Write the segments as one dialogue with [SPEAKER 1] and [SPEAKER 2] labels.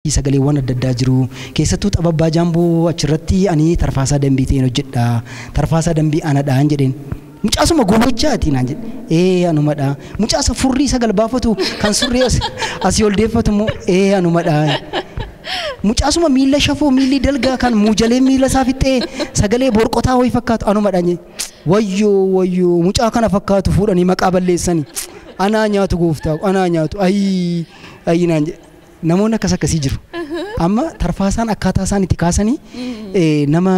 [SPEAKER 1] sagaleewwan adda addaa jiru keessattuu xababbaa jaamboo achirratti ani tarfaasaa dambii ta'een hojjedha tarfaasaa dambii anadhaan jedheen mucaasuma gowwachaati naan jedhe ee anumadha mucaasa furrii sagal baafatu kan surrii as- asii ol deeffatu immoo ee anumadha mucaasuma miila shafoo miilli dalgaa kan muujalee miila isaa fixee sagalee borqotaa wayii fakkaatu anumadha jedhe wayyoo wayyoo mucaa kana fakkaatu fuudhanii maqaa balleessanii anaa nyaatu gooftaa anaa nyaatu ayii ayii naan jedhe namoonni akkas akkasii jiru amma tarfaasaan akkaataa isaan itti kaasanii eh, nama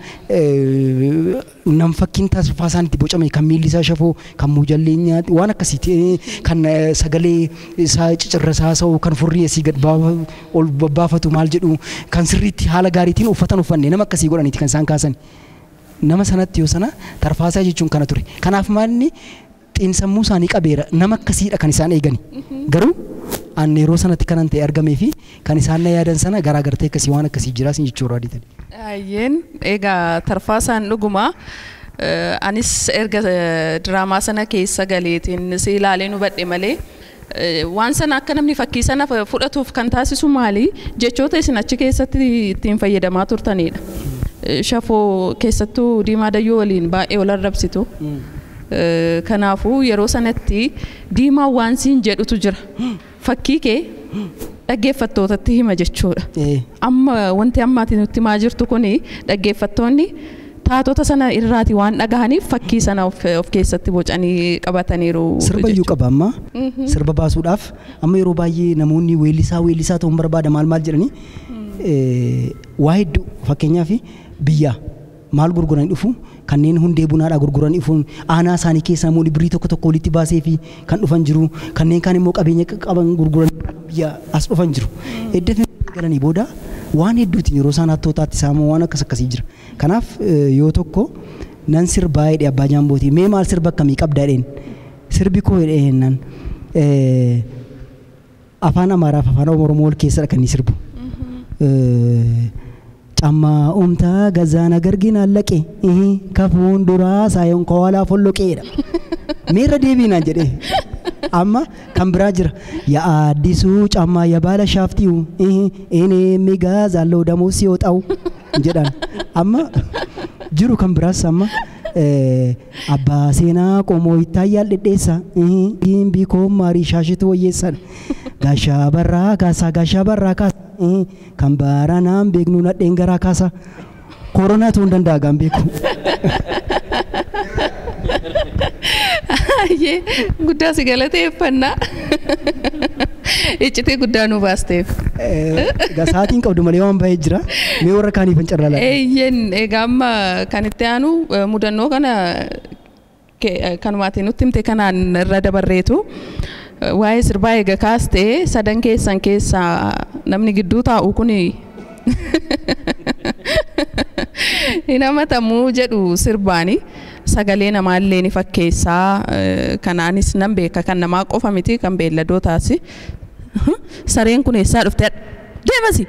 [SPEAKER 1] eh, nam fakkiin tarfaasaan itti bocame kan miilli isaa shafoo kan muujallee nyaatu waan akkasiiti eh, kan eh, sagalee isaa cicirrasaa sa'u kan furrii asii gad baa- ol babbaafatu maal jedhu kan sirriitti haala gaariitiin uffatan uffanne nama akkasii godhaniiti kan isaan kaasan nama sanatti yoo sana tarfaasaa jechuun kana ture kanaaf maalni xiinsammuu isaanii qabeera nama akkasiidha kan isaan eegani garuu an yeroo sanatti kanan ta'e argamee fi kan isaan na yaadan sana garaagartee akkasii waan akkasii jiraas jechuu irraa dhiitan.
[SPEAKER 2] Ayyeen egaa tarfaasaan dhuguma eh, anis erga eh, diraamaa sana keessa galeetiin si ilaalee nu badhe malee eh, waan sana akka namni fakkii sana fu- fudhatuuf kan taasisu maali jechoota isin achi keessatti ittiin fayyadamaa turtanidha. Eh, Shafoo keessattuu diimaa dayyoo waliin baay'ee wal arrabsitu. Eh, Kanaafuu yeroo sanatti diimaa waan siin jedhutu jira. Fakkii kee dhaggeeffattootatti hima jechuudha.
[SPEAKER 1] Eh,
[SPEAKER 2] amma wanti ammaatiin nutti himaa jirtu kuni dhaggeeffattoonni taatota sana irraati waan dhagahaniif fakkii sana of, of keessatti bocanii qabataniiru.
[SPEAKER 1] Sirba iyyuu qaba amma sirba baasuudhaaf amma yeroo baay'ee namoonni weellisaa weellisaa ta'uun barbaada maal maal jedhanii eh, waa hedduu fakkeenyaaf biyya maal gurguran dhufu kanneen hundee bunaadhaa gurguran dhufuun aanaa isaanii keessaa immoo birrii tokko tokko walitti baasee fi kan dhufan jiru kanneen kaan immoo qabeenya qaban gurguran biyya as dhufan jiru. Edda fi galanii booda waan hedduutiin yeroo isaan hattootaatti saamu waan akkas akkasii jira. Kanaaf eh, yoo tokko nan sirbaa jedhe abbaa jaambootii mee maal sirba akkamii qabdaa jedheen sirbi koo jedhee jennaan eh, afaan amaaraaf afaan oromoo wal keessadha kan inni sirbu. Eh, Cammaa umtaa gazaana gargin allaqe ihi kafuun duraa saayoon kowalaa folloqeedha. Meerra deebiinaan jedhee amma kan biraa jira yaa addisuu cammaa yaa baala shaaftiyu ihi inni migaa zaalloo damuus yoo ta'u jedhan amma jiru kan biraas amma eh, abbaa seenaa qomoo ittaayyaan dhedheessa gimbii koo maarii shaashitu wayyeessan gaashaa barraa kaasaa gaashaa barraa kaasaa eh, kan baranaan beeknu nadheen garaa kaasa koronaa ta'uu hin danda'a gaan beeku.
[SPEAKER 2] Ayyee guddaa si galateeffannaa. Iccitee guddaa nu baasteef.
[SPEAKER 1] Eh, Egaa sa'aatiin qabdu malee waan baay'ee jira. Mee warra kaaniif hin carraalaa.
[SPEAKER 2] Eeyyen egaa amma kan itti aanu eh, mudannoo kana ke- eh, kanumaatiin nutti himte kanaan irra dabarreetu eh, waa'ee sirbaa eega kaastee sadan keessan keessaa namni gidduu taa'u kuni hin hamatamuu jedhu sirbaani sagalee namaallee ni fakkeessaa eh, kanaanis nan beeka kan namaa qofa miti kan beelladootaas sareen kun eessaa dhufte deemasi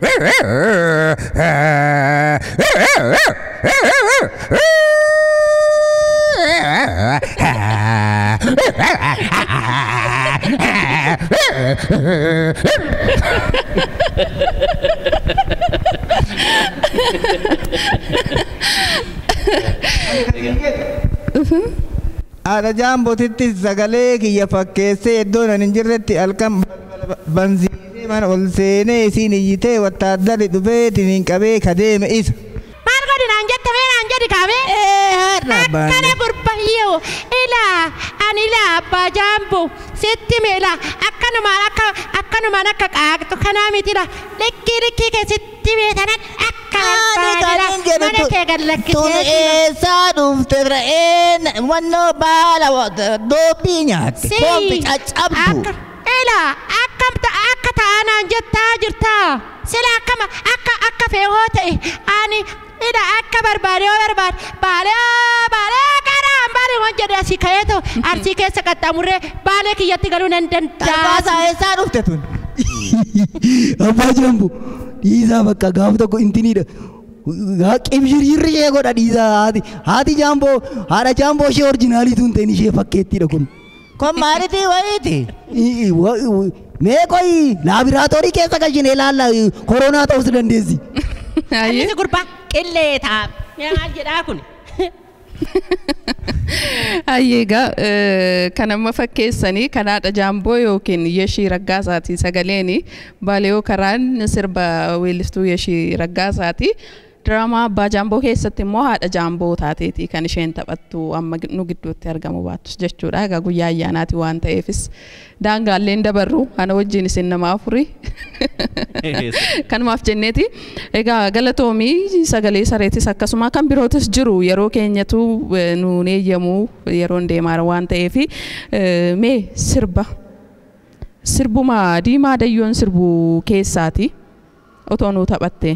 [SPEAKER 3] Haadha jaambootitti sagalee kiyya fakkeessee iddoo nan hin jirretti halkan bansiisee mana ol seenee isiin iyyitee wattaaddari dhufeetiin hin qabee kadeeme isa.
[SPEAKER 4] Maal godhi naan jette mee naan jedhi kaabee? Akkana burbayyoo ilaa ani ilaa abbaa jaambu sitti miila akkanumaan akka akkanumaan akka qaaqxu kanaa mitidha likkii likkii kee sitti beetanan akka barbaadila mana kee gad
[SPEAKER 3] Tun
[SPEAKER 4] lakkisee
[SPEAKER 3] eessaa dhufte re'een wannoo baala doobbii nyaatte. Koompi caccabdu.
[SPEAKER 4] Ilaa akka akka ta'anaan jettaa jirtaa sila akkama akka akka feehoo ta'e ani ila akka barbaade yoo barbaade baalee baalee karaan baalee waan jedhe asii ka'ee ta'u arsii keessa qaxxaamurree baalee kiyyatti galuu nan danda'a.
[SPEAKER 3] Tarbaasaa eessaa dhufte tun?
[SPEAKER 1] Abbaa jaambu dhiisaa bakka gaafa tokko intiniidha. Qibshirri ishee godha dhiisaa haati haati jaamboo haadha jaamboo ishee orjinaalii tun ta'in ishee fakkeettiidha kun.
[SPEAKER 3] Kun maalitii wayiiti?
[SPEAKER 1] Mee qoyi laabiraatoorii keessa gashinee ilaalla koronaa ta'us dandeessi.
[SPEAKER 2] Ayyee.
[SPEAKER 4] Inni gurbaa qillee ta'a. Maal jedhaa kun?
[SPEAKER 2] Hayyeegaa kan amma fakkeessanii kan haadha jaamboo yookiin yeshii raggaasaati sagaleen baaliyoo karaan sirba weellistuu yeshii raggaasaati. Diraamaa abbaa jaamboo keessatti immoo haadha jaamboo taateeti kan isheen taphattu amma nu gidduutti argamu baattus jechuudha. Egaa guyyaa ayyaanaati waan ta'eefis daangaalleen dabarru ana wajjin isin nama afurii kanumaaf jenneeti. Egaa galatoomii sagalee sareetis akkasuma kan birootis jiru yeroo keenyatu eh, nuun eeyyamu yeroon deemaa waan ta'eef mee sirba sirbuma diimaa dayyoon sirbu keessaati otoo nuu taphatte.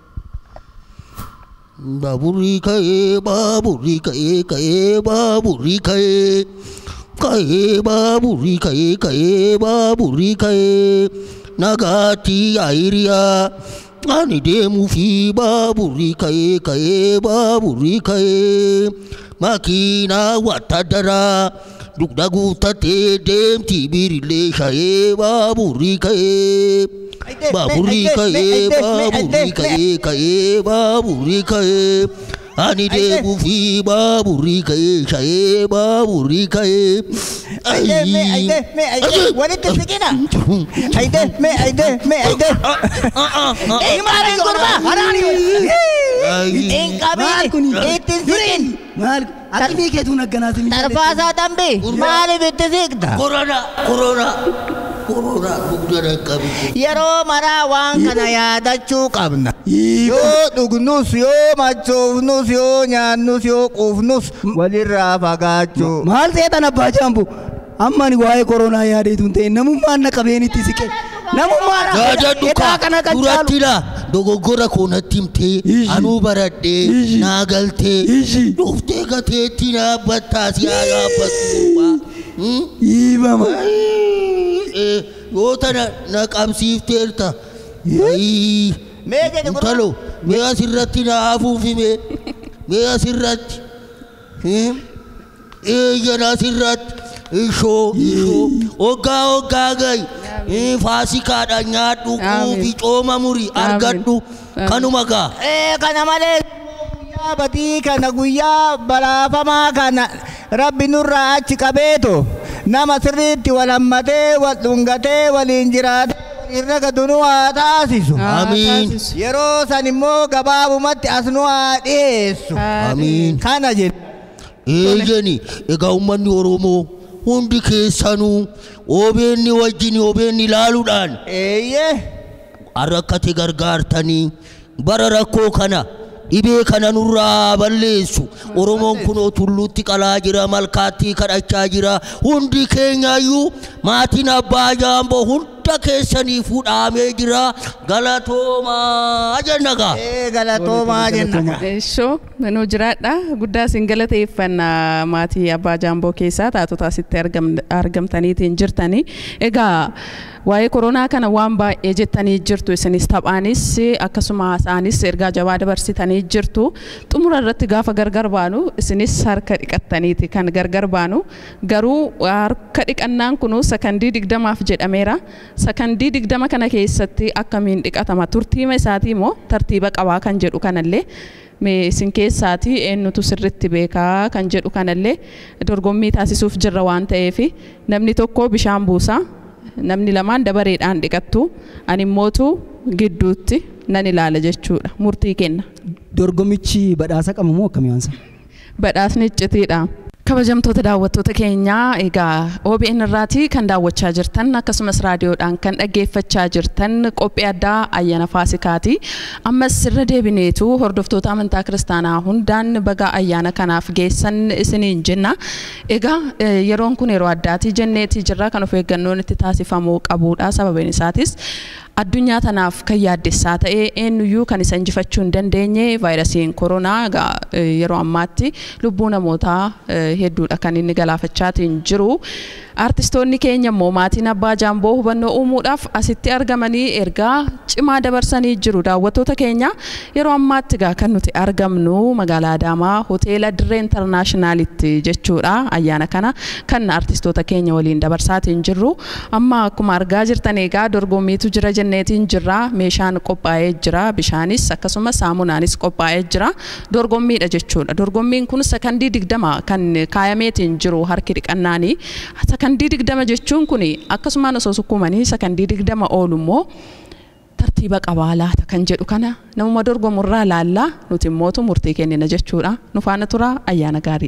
[SPEAKER 5] Baaburri ka'ee baaburri ka'ee ka'ee baaburri ka'ee ka'ee baaburri ka'ee ka'ee baaburri ka'ee nagaatti ayiriyaa ani deemuu fi baaburri ka'ee ka'ee baaburri ka'ee makiinaa wattadaraa dugda guuttatee deemti birillee shayee baaburri ka'ee. Baaburri ka'ee baaburri ka'ee ka'ee baaburri ka'ee ani deemuu fi baaburri ka'ee shayee baaburri ka'ee.
[SPEAKER 3] Aide, me, aide, me, aide. Walitti siqina. Aide, me, aide, me, aide. Ee, maaliin gurbaa? Hin
[SPEAKER 1] Maal kuni?
[SPEAKER 3] qabini. Itti siqin.
[SPEAKER 1] Maal akkamii keetuun akkanaati
[SPEAKER 3] Tarfaasaa dambe. Maaliif itti siqta?
[SPEAKER 5] Korona korona korona dugda dhaqqabite.
[SPEAKER 3] Yeroo maraa waan kana yaadachuu qabna. Yoo dhugnus, yoo machoofnus, yoo nyaannus, yoo quufnus walirraa fagaachuu.
[SPEAKER 1] Maal seetan abbaa jaambu amma ani waa'ee koronaa yaadeetu hin ta'e namummaan na qabeenitti siqe namummaan
[SPEAKER 5] Yaadadhu
[SPEAKER 1] hidhaa kana
[SPEAKER 5] ka
[SPEAKER 1] kan
[SPEAKER 5] duratti
[SPEAKER 1] caalu
[SPEAKER 5] dha dogoggora koo natti himtee
[SPEAKER 1] Ishi.
[SPEAKER 5] anuu baradhee
[SPEAKER 1] Ishi.
[SPEAKER 5] naa galtee
[SPEAKER 1] Ishi.
[SPEAKER 5] dhuftee gateetti naa battaa si haa yaabbattu.
[SPEAKER 1] dhiibama
[SPEAKER 5] Yoo tana na qabsiifteerta. Ayii.
[SPEAKER 3] Mee jedhe gurbaa.
[SPEAKER 5] Intalo mee asirratti na hafuufime mee asirratti. Eeyyan asirratti. Ishoo ishoo hoggaa hoggaa gayi. Faasikaadha nyaadhu
[SPEAKER 2] Amiin.
[SPEAKER 5] quufi cooma muri argadhu
[SPEAKER 2] Amiin.
[SPEAKER 5] kanuma gaa.
[SPEAKER 3] Ee, kana malee guyyaa badii kana guyyaa balaafamaa kana rabbi nurraa achi qabeeto nama sirriitti wal hammatee wal dhungatee waliin jiraatee waliin ragadu nu haa taasisu.
[SPEAKER 5] Amiin.
[SPEAKER 3] Yeroo san immoo gabaabumatti as nu haa dhiyeessu.
[SPEAKER 5] Amiin.
[SPEAKER 3] Kana jedhe.
[SPEAKER 5] Eeyyani egaa uummanni Oromoo hundi keessanuu OBN wajjin OBN ilaaluudhaan
[SPEAKER 3] Eeyyee.
[SPEAKER 5] rakkate gargaartanii bara rakkoo kana dhibee kana nurraa balleessu oromoon kunoo tulluutti qalaa jira malkaatti kadhachaa jira hundi keenyaayyuu maatiin abbaa jaamboo hunda keessanii fuudhaamee jira galatoomaa jenna gaa.
[SPEAKER 3] Ee galatoomaa jenna.
[SPEAKER 2] Eeshoo nu jiraadha guddaa isin galateeffanna maatii abbaa jaamboo keessaa taatota asitti argam- argamtaniitiin jirtanii egaa waa'ee koronaa kana waan baay'ee jettanii jirtu isinis taphaanis akkasuma haasa'anis ergaa jabaa dabarsitanii jirtu xumura irratti gaafa gargar baanu isinis harka dhiqattaniiti kan gargar baanu garuu harka dhiqannaan kunu sakandii digdamaaf jedhameera sakandii digdama kana keessatti akkamiin dhiqatama turtiima isaatii immoo tartiiba qabaa kan jedhu kanallee mee isin keessaati eenyutu sirritti beekaa kan jedhu kanallee dorgommii taasisuuf jirra waan ta'eef namni tokko bishaan buusa namni lamaan dabareedhaan dhiqattu ani immootu gidduutti nan ilaala jechuudha murtii kenna
[SPEAKER 1] dorgommichi badhaasa qaba moo akkamii waansa
[SPEAKER 2] badhaasni iccitiidha. Kabajamtoota daawwattoota keenyaa egaa OBN irraati kan daawwachaa jirtan akkasumas raadiyoodhaan kan dhaggeeffachaa jirtan qophii addaa ayyaana Faasikaati. Ammas irra deebineetu hordoftoota amantaa kiristaanaa hundaan baga ayyaana kanaaf geessan isiniin jenna. Egaa eh, yeroon kun yeroo addaati jenneeti jirra kan of eeggannoon itti taasifamuu qabudha sababiin isaatis addunyaa tanaaf kan yaaddessaa ta'e eenyuyyuu kan isa injifachuu hin dandeenye vaayirasiin koronaa egaa eh, yeroo ammaatti lubbuu namootaa eh, hedduudha kan inni galaafachaatiin jiru. Artistoonni keenya immoo maatiin abbaa jaamboo hubannoo uumuudhaaf asitti argamanii ergaa cimaa dabarsanii jiru daawwattoota keenya yeroo ammaatti egaa kan nuti argamnu magaalaa Adaamaa hoteela Dirree Intarnaashinaalitti jechuudha ayyaana kana kan artistoota keenya waliin dabarsaatiin jirru amma akkuma argaa jirtan egaa dorgommiitu jira jenneetiin jirra meeshaan qophaa'ee jira bishaanis akkasumas saamunaanis qophaa'ee jira dorgommiidha jechuudha dorgommiin kun sakandii digdama kan kaayameetiin jiru harki dhiqannaanii sakandii digdama jechuun kun akkasumaan osoo sukkumanii sakandii digdama oolu immoo tartiiba qabaa laata kan jedhu kana namuma dorgomurraa laallaa nuti immootu murtii kennina jechuudha nu faana tura ayyaana gaarii.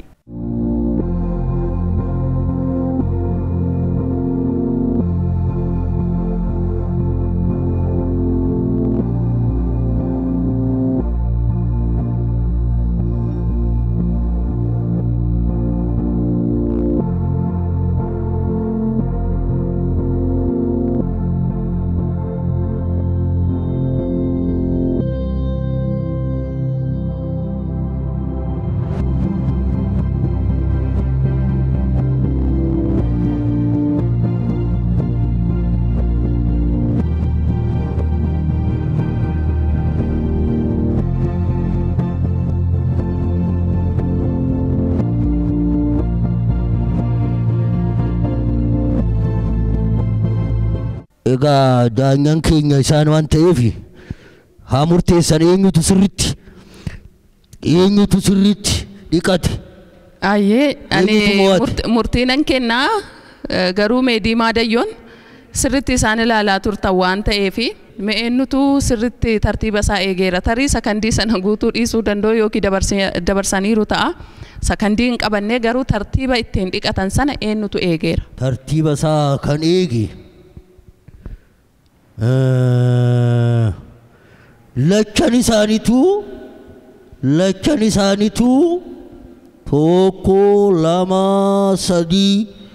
[SPEAKER 5] Egaa daangaan keenya isaan waan ta'eef haa murteessan eenyutu sirritti eenyutu sirritti dhiqate.
[SPEAKER 2] Ayyee ani
[SPEAKER 5] Eenyutu mo'ate?
[SPEAKER 2] murt- murtii nan kennaa eh, garuu meedii maadayyoon sirritti isaan ilaalaa turtan waan ta'eef eenyutu sirritti tartiiba isaa eegeera tarii sakandii sana guutuu dhiisuu danda'u yookiin dabarsi- dabarsaniiru ta'a sakandii hin qabannee garuu tartiiba ittiin dhiqatan sana eenyutu eegeera.
[SPEAKER 5] Tartiiba isaa kan eege. Eh, Lachan isaaniitu lachan isaaniitu tokko lama sadii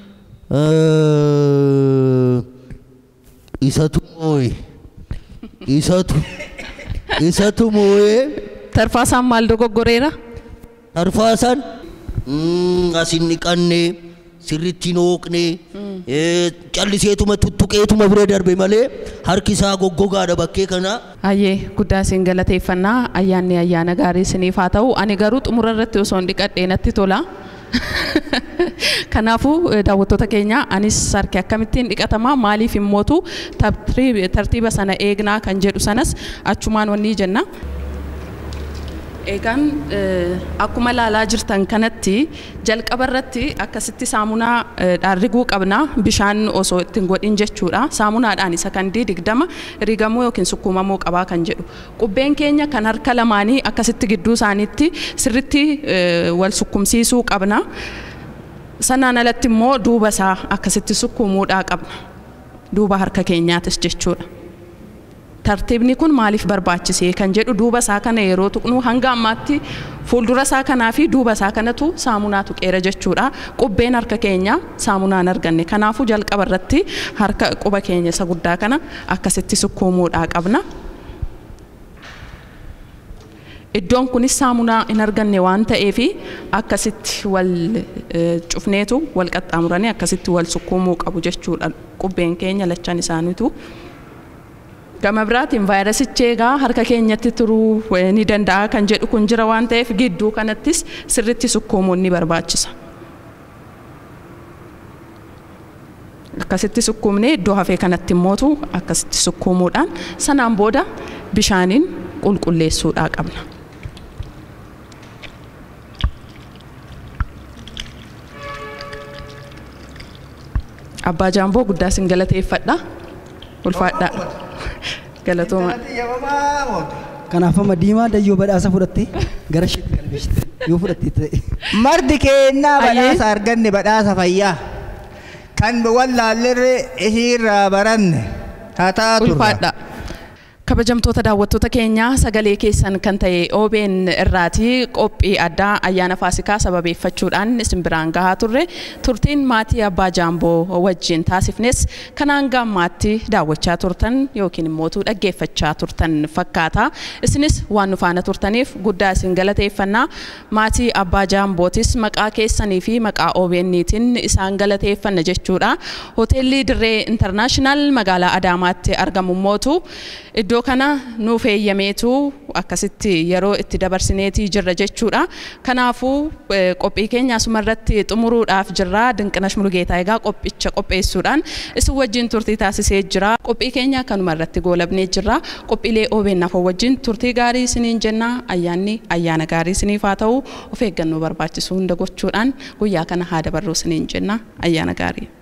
[SPEAKER 5] eh, isatu moo'e isatu isatu moo'ee
[SPEAKER 2] Tarfaasaan maal dogoggoreera?
[SPEAKER 5] arfaasan mm, asin dhiqanne sirritti hin hooqne eh, calliseetuma tuttuqeetuma bira darbe malee harki isaa goggogaadha bakkee kana
[SPEAKER 2] Ayyee guddaa isin galateeffannaa ayyaanni ayyaana gaarii isiniif haa ta'u ani garuu xumura irratti osoo hin dhiqadhee natti tola. Kanaafuu eh, daawwattoota keenya anis harki akkamittiin dhiqatama maaliif immootu tartiib- tartiiba sana eegnaa kan jedhu sanas achumaan wanni jenna. Egaan eh, akkuma ilaalaa jirtan kanatti jalqaba irratti akkasitti saamunaa eh, dhaarriguu qabna bishaan osoo ittiin godhin jechuudha. Saamunaadhaan sakandii digdama rigamuu yookiin sukkuumamuu qabaa kan jedhu. Qubbeen keenya kan harka lamaanii akkasitti gidduu isaaniitti sirritti eh, wal sukkumsiisuu qabna. Sanaan alatti immoo duuba isaa akkasitti sukkuumuudhaa qabna. Duuba harka keenyaatis jechuudha. tartiibni kun maaliif barbaachisee kan jedhu duuba isaa kana yeroo tuqnu hanga ammaatti fuuldura isaa kanaa fi duuba isaa kanatu saamunaa tuqeera jechuudha. Qubbeen harka keenya saamunaan arganne. Kanaafuu jalqaba irratti harka quba keenya isa guddaa kana akkasitti sukkuumuudhaa qabna. Iddoon kunis saamunaa hin arganne waan ta'eef akkasitti wal eh, cufneetu wal qaxxaamuranii akkasitti wal sukkuumuu qabu jechuudha. Qubbeen keenya lachan isaaniitu. Gama biraatiin vaayirasichi egaa harka keenyatti turuu eh, ni danda'a kan jedhu kun jira waan ta'eef gidduu kanattis sirritti sukkuumuun ni barbaachisa. Akkasitti sukkuumnee iddoo hafee kanatti immootu akkasitti sukkuumuudhaan sanaan booda bishaaniin qulqulleessuudhaa qabna. Abbaa jaamboo guddaa isin galateeffadha. Ulfaadhaa. Galatooma.
[SPEAKER 1] Kanaaf amma diimaa dayyoo badhaasa fudhattee gara isheetti galmeessite yoo fudhattee ta'e.
[SPEAKER 3] Marti kennaa
[SPEAKER 2] Ayyee.
[SPEAKER 3] badhaasa arganne badhaasa fayyaa. Kan wallaallerre isiirraa baranne haa taatu.
[SPEAKER 2] ulfaadha. Kabajamtoota daawwattoota keenyaa sagalee keessan kan ta'e OBN irraati qophii addaa ayyaana Faasikaa sababeeffachuudhaan isin biraan gahaa turre turtiin maatii Abbaa Jaamboo wajjin taasifnes kanaan gammaatti daawwachaa turtan yookiin immoo dhaggeeffachaa turtan fakkaata. Isinis waan nu faana turtaniif guddaa isin galateeffannaa maatii Abbaa Jaambootis maqaa keessanii fi maqaa OBNiitiin isaan galateeffanna jechuudha. Hoteelli Dirree Intarnaashinaal magaalaa Adaamaatti argamu mootu iddoo kana nuuf eeyyameetu akkasitti yeroo itti dabarsineetii jirra jechuudha. Kanaafuu qophii keenya asuma irratti xumuruudhaaf jirra. Dinqinash Mulugeetaa egaa qophicha qopheessuudhaan isin wajjin turtii taasisee jira. Qophii keenya kanuma irratti goolabnee jirra. Qophiilee OBN afoo wajjin turtii gaarii isiniin jenna. Ayyaanni ayyaana gaarii isiniif haa ta'u of eeggannoo barbaachisu hunda gochuudhaan guyyaa kana haa dabarru isiniin jenna. Ayyaana gaarii.